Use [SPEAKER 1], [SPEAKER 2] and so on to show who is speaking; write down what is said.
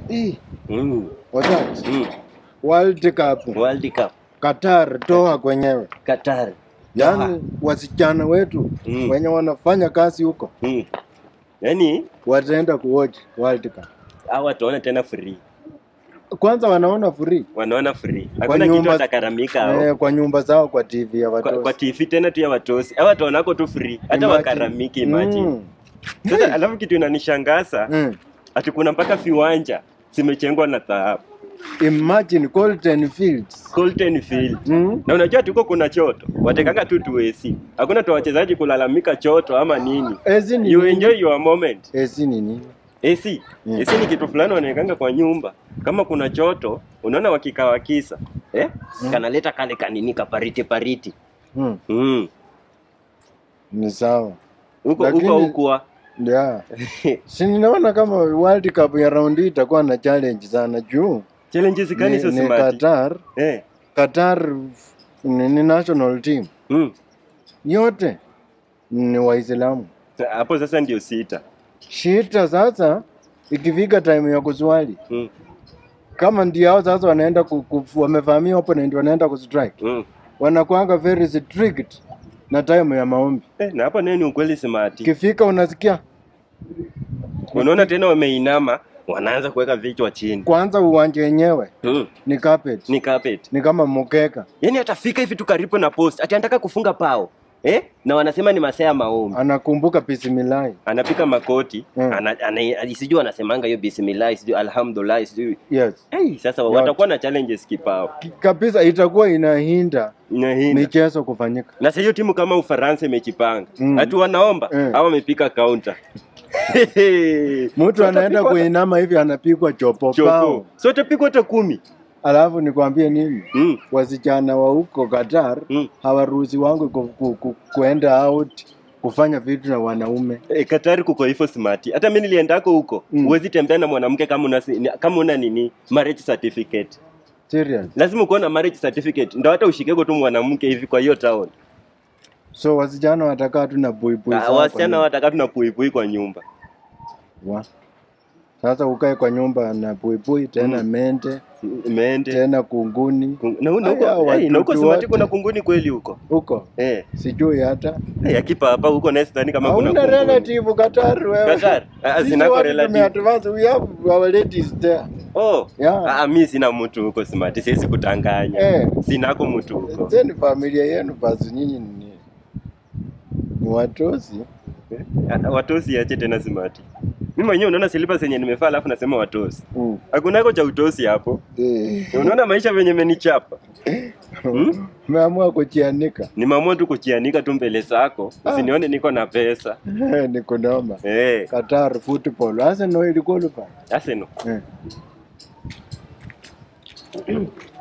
[SPEAKER 1] Ih,
[SPEAKER 2] Mm.
[SPEAKER 1] wazazi.
[SPEAKER 2] Mm.
[SPEAKER 1] World Cup
[SPEAKER 2] World Cup
[SPEAKER 1] Qatar toa kwenyewe.
[SPEAKER 2] Qatar.
[SPEAKER 1] Yaani wasichana wetu
[SPEAKER 2] Mm.
[SPEAKER 1] wenye wanafanya kazi huko
[SPEAKER 2] Mm. Yaani
[SPEAKER 1] wataenda kuwatch World Cup.
[SPEAKER 2] hawa wataona tena free.
[SPEAKER 1] Kwanza wanaona free
[SPEAKER 2] Wanaona free. Hakuna
[SPEAKER 1] nyumba-
[SPEAKER 2] kitu atakaramika hao.
[SPEAKER 1] eh, kwa nyumba zao kwa TV ya
[SPEAKER 2] Kwa, kwa
[SPEAKER 1] watoto.
[SPEAKER 2] TV tena tu ya watosi. Hawa wataonako tu free. Hata
[SPEAKER 1] Imagine.
[SPEAKER 2] wakaramiki imagine.
[SPEAKER 1] Mm.
[SPEAKER 2] Sasa alafu kitu inanishangaza
[SPEAKER 1] Mm.
[SPEAKER 2] ati kuna mpaka viwanja zimechengwa na dhahabu.
[SPEAKER 1] Imagine Colton Fields.
[SPEAKER 2] Colton Field.
[SPEAKER 1] Mm.
[SPEAKER 2] Na unajua tuko kuna choto. Watekanga tu tuesi. Hakuna tu wachezaji kulalamika choto ama nini.
[SPEAKER 1] Ezi ni
[SPEAKER 2] You
[SPEAKER 1] nini?
[SPEAKER 2] enjoy your moment.
[SPEAKER 1] Ezi ni nini?
[SPEAKER 2] AC.
[SPEAKER 1] Mm.
[SPEAKER 2] AC ni kitu fulani wanawekanga kwa nyumba. Kama kuna choto, unaona wakikaa wakisa. Eh?
[SPEAKER 1] Mm.
[SPEAKER 2] Kanaleta kale kanini kapariti pariti.
[SPEAKER 1] Mm.
[SPEAKER 2] Mm.
[SPEAKER 1] Ni sawa.
[SPEAKER 2] Huko
[SPEAKER 1] Lakini-
[SPEAKER 2] huko huko.
[SPEAKER 1] Yeah. Si ninaona kama World Cup ya round hii itakuwa na challenge sana juu
[SPEAKER 2] Challenges gani
[SPEAKER 1] ni,
[SPEAKER 2] hizo
[SPEAKER 1] ni
[SPEAKER 2] smart?
[SPEAKER 1] Qatar.
[SPEAKER 2] Eh.
[SPEAKER 1] Qatar ni, ni national team
[SPEAKER 2] Mm.
[SPEAKER 1] yote ni Waislamu.
[SPEAKER 2] Hapo sasa ndio sita.
[SPEAKER 1] Shita sasa, ikifika time ya kuswali
[SPEAKER 2] Mm.
[SPEAKER 1] kama ndio hao sasa wanaenda ku, ku, wamevamia opponent wanaenda kustrike,
[SPEAKER 2] Mm.
[SPEAKER 1] wanakuanga very strict na time ya maombi.
[SPEAKER 2] Eh, na hapo nini ukweli smart.
[SPEAKER 1] Ikifika unasikia
[SPEAKER 2] Unaona tena wameinama, wanaanza kuweka vichwa chini.
[SPEAKER 1] kwanza uwanja wenyewe
[SPEAKER 2] Mm.
[SPEAKER 1] ni carpet,
[SPEAKER 2] Ni carpet.
[SPEAKER 1] ni kama mkeka,
[SPEAKER 2] Yaani atafika hivi tu karibu na post. Ati anataka kufunga pao. Eh? Na wanasema ni masaa ya maombi.
[SPEAKER 1] anakumbuka bismillah.
[SPEAKER 2] Anapika makoti,
[SPEAKER 1] Mm.
[SPEAKER 2] ana, ana, sijui anasemanga hiyo bismillah, sijui alhamdulillah, sijui.
[SPEAKER 1] Yes.
[SPEAKER 2] Hey, sasa
[SPEAKER 1] Yote.
[SPEAKER 2] watakuwa na challenges kipao.
[SPEAKER 1] kabisa itakuwa inahinda
[SPEAKER 2] Inahinda.
[SPEAKER 1] michezo kufanyika.
[SPEAKER 2] Na sasa hiyo timu kama Ufaransa imejipanga.
[SPEAKER 1] Mm.
[SPEAKER 2] Hatu wanaomba
[SPEAKER 1] Mm.
[SPEAKER 2] au wamepika counter.
[SPEAKER 1] Mtu anaenda
[SPEAKER 2] Watapigwa-
[SPEAKER 1] kuinama hivi anapigwa chopo
[SPEAKER 2] Chopo.
[SPEAKER 1] pao.
[SPEAKER 2] So utapigwa hata kumi.
[SPEAKER 1] Alafu nikwambie nini,
[SPEAKER 2] Mm.
[SPEAKER 1] wasichana wa huko Qatar
[SPEAKER 2] Mm.
[SPEAKER 1] hawaruhusi wangu ku, ku, ku, kuenda out kufanya vitu na wanaume.
[SPEAKER 2] E, Katari kuko hivyo smart. Hata mimi niliendako huko.
[SPEAKER 1] Mm.
[SPEAKER 2] Huwezi tembea na mwanamke kama una kama una nini marriage certificate.
[SPEAKER 1] Serious.
[SPEAKER 2] Lazima uko na marriage certificate. Ndio hata ushikeko tu mwanamke hivi kwa hiyo town.
[SPEAKER 1] So wasichana watakaa tu na buibui
[SPEAKER 2] Ah,
[SPEAKER 1] zao
[SPEAKER 2] Wasichana
[SPEAKER 1] kwa
[SPEAKER 2] wataka tu na puipui kwa nyumba.
[SPEAKER 1] nyumba. Wa. Sasa ukae kwa nyumba na buibui tena
[SPEAKER 2] Mm.
[SPEAKER 1] mente
[SPEAKER 2] Mende.
[SPEAKER 1] tena kunguni
[SPEAKER 2] Kung- Na na
[SPEAKER 1] Aya,
[SPEAKER 2] huko hey, na huko
[SPEAKER 1] watoto
[SPEAKER 2] smart
[SPEAKER 1] wote.
[SPEAKER 2] kuna kunguni kweli huko.
[SPEAKER 1] huko
[SPEAKER 2] Eh.
[SPEAKER 1] sijui hata
[SPEAKER 2] Hey, akipa hapa huko na sidhani kama kuna
[SPEAKER 1] hauna
[SPEAKER 2] kunguni.
[SPEAKER 1] relative Qatar wewe.
[SPEAKER 2] Qatar? Ah,
[SPEAKER 1] Sisi
[SPEAKER 2] zinako
[SPEAKER 1] watu
[SPEAKER 2] relative.
[SPEAKER 1] tumeadvance, we have our ladies there.
[SPEAKER 2] Oh.
[SPEAKER 1] Yeah.
[SPEAKER 2] Ah, mimi sina mtu huko smart. Siwezi kutanganya.
[SPEAKER 1] Eh.
[SPEAKER 2] Sinako mtu huko.
[SPEAKER 1] Zeni familia yenu basi nyinyi ni ni watosi.
[SPEAKER 2] Ah, Watosi ache tena smart. Mimi mwenyewe unaona slippers zenye nimevaa alafu nasema watosi.
[SPEAKER 1] Mm.
[SPEAKER 2] Hakunako cha utosi hapo.
[SPEAKER 1] Eh.
[SPEAKER 2] Unaona maisha venye menichapa. Hmm?
[SPEAKER 1] Umeamua kuchianika.
[SPEAKER 2] Nimeamua tu kuchianika tu mbele zako. Usinione niko na pesa.
[SPEAKER 1] ni kunoma.
[SPEAKER 2] Eh,
[SPEAKER 1] Qatar football. Arsenal ilikuwa lupa.
[SPEAKER 2] Arsenal.
[SPEAKER 1] Eh.